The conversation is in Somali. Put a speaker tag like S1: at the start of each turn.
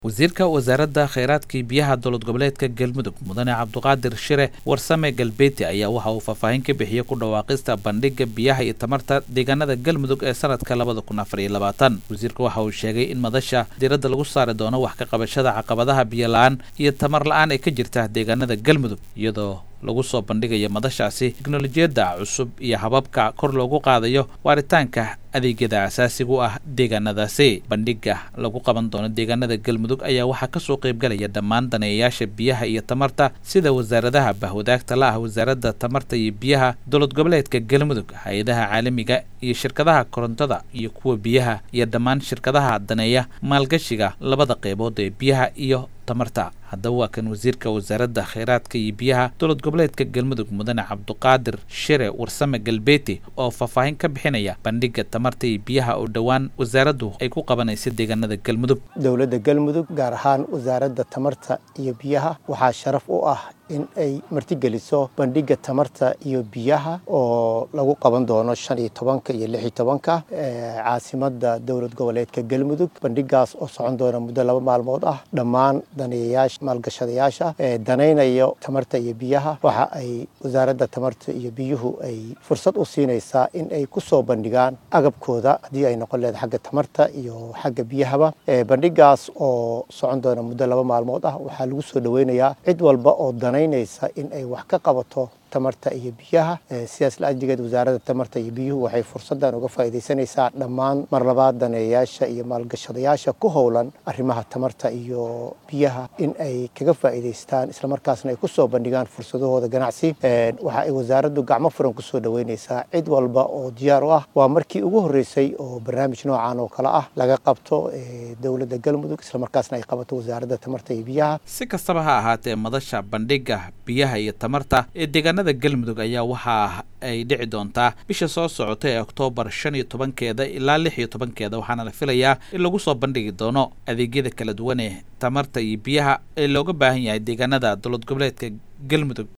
S1: wasiirka wasaaradda kheyraadkii biyaha dowlad goboleedka galmudug mudane cabduqaadir shire warsame galbeeti ayaa waxa uu faahfaahin ka bixiyey ku dhawaaqista bandhiga biyaha iyo tamarta deegaanada galmudug ee sanadka labada kun afar iyo labaatan wasiirka waxa uu sheegay in madasha diiradda lagu saari doono wax ka qabashada caqabadaha biyo la-aan iyo tamar la-aan ee ka jirta deegaanada galmudug iyadoo lagu soo bandhigayo madashaasi teknolojiyadda cusub iyo hababka kor loogu qaadayo waaritaanka adeegyada asaasiga u ah deegaanadaasi bandhiga lagu qaban doono deegaanada galmudug ayaa waxaa kasoo qaybgalaya dhammaan daneeyayaasha biyaha iyo tamarta sida wasaaradaha bahwadaagta la ah wasaaradda tamarta iyo biyaha dowlad goboleedka galmudug hay-adaha caalamiga iyo shirkadaha korontada iyo kuwa biyaha iyo dhammaan shirkadaha daneeya maalgashiga labada qeybood ee biyaha iyo tamarta haddaba waa kan wasiirka wasaaradda kheyraadka iyo biyaha dowlad goboleedka galmudug mudane cabduqaadir shire warsame galbeeti oo faahfaahin ka bixinaya bandhiga tamarta iyo biyaha oo dhowaan wasaaraddu ay ku qabanaysa deegaanada galmudug
S2: dowladda galmudug gaar ahaan wasaaradda tamarta iyo biyaha waxaa sharaf u ah in ay martigeliso bandhiga tamarta iyo biyaha oo lagu qaban doono shan iyo tobanka iyo lix iyo tobanka caasimada dowlad goboleedka galmudug bandhigaas oo socon doona muddo laba maalmood ah dhammaan daneeyayaasha maalgashadayaasha ee danaynayo tamarta iyo biyaha waxa ay wasaaradda tamarta iyo biyuhu ay fursad u siinaysaa in ay ku soo bandhigaan agabkooda haddii ay noqon leeda xagga tamarta iyo xagga biyahaba bandhigaas oo socon doona muddo laba maalmood ah waxaa lagu soo dhaweynayaa cid walba oo danaynaysa in ay wax ka qabato tamarta iyo biyaha sidaas la-ajigeed wasaaradda tamarta iyo biyuhu waxay fursaddan uga faa'iidaysanaysaa dhammaan mar labaad daneeyayaasha iyo maalgashadayaasha ku howlan arrimaha tamarta iyo biyaha in ay kaga faa'iidaystaan islamarkaasna ay ku soo bandhigaan fursadahooda ganacsi waxa ay wasaaraddu gacmo furan ku soo dhaweynaysaa cid walba oo diyaar u ah waa markii ugu horreysay oo barnaamij noocan oo kale ah laga qabto dowladda galmudug islamarkaasna ay qabato wasaaradda tamarta iyo biyaha
S1: si kastaba ha ahaatee madasha bandhiga biyaha iyo tamarta ee deegaanada galmudug ayaa waxa ay dhici doontaa bisha soo socota ee oktoobar shan iyo tobankeeda ilaa lix iyo tobankeeda waxaana la filayaa in lagu soo bandhigi doono adeegyada kala duwan ee tamarta iyo biyaha ee looga baahan yahay deegaanada dowlad goboleedka galmudug